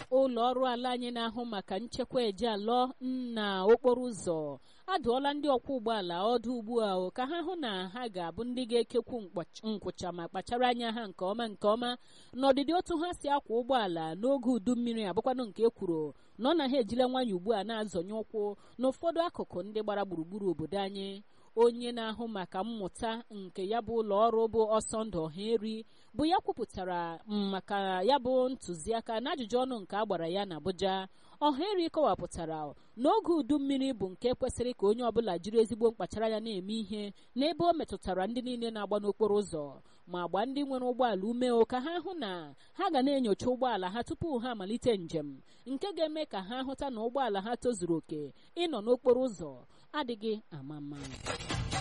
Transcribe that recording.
ụlọ ọrụ ala anyị na-ahụ maka nchekwa eje alọ na okporo ụzọ adụọla ndị ọkwọ ụgbọala ọdụ ugbu a ka ha hụ na ha ga-abụ ndị ga-ekekwu nkwụcha ma kpachara anya ha nke ọma nke ọma n'ọdịdị otu ha si akwa ụgbọala n'oge udu mmiri abụkwanụ nke e kwuru na ọ na ha ejile nwayọ ugbu a na-azọnye ụkwụ n'ụfọdụ akụkụ ndị gbara gburugburu obodo anyị onye na-ahụ maka mmụta nke ya bụ ụlọ ọrụ bụ ọsọndụ ọhaeri bụ ya kwupụtara maka ya bụ ntụziaka na ajụjụ ọnụ nke a gbara ya n'Abuja ọhaeri kọwapụtara n'oge udu mmiri bụ nke kwesịrị ka onye ọbụla jiri ezigbo mkpachara anya na-eme ihe n'ebe o metụtara ndị niile na-agba n'okporo ụzọ ma gba ndị nwere ụgbọala ume ka ha hụ na ha ga na-enyocha ụgbọala ha tupu ha amalite njem nke ga-eme ka ha hụta na ụgbọala ha tozuru oke ịnọ n'okporo ụzọ adịghị ama mma